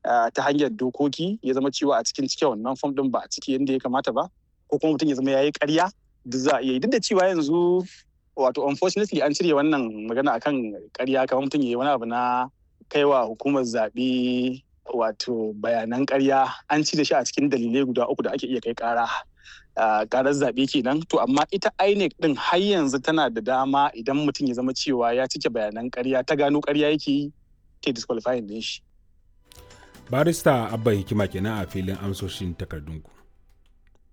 ta hanyar dokoki ya zama cewa a cikin cike wannan fom din ba a ciki yadda ya kamata ba ko kuma mutum ya zama ya yi ƙarya duk za a iya yi duk da cewa yanzu wato unfortunately an cire wannan magana akan ƙarya kamar mutum ya yi wani abu na kaiwa hukumar zaɓe wato bayanan ƙarya an ci da shi a cikin dalilai guda uku da ake iya kai ƙara ƙarar zaɓe kenan to amma ita INEC din har yanzu tana da dama idan mutum ya zama cewa ya cike bayanan ƙarya ta gano ƙarya yake yi ta disqualifying din shi barista abba hikima kenan a filin amsoshin takardunku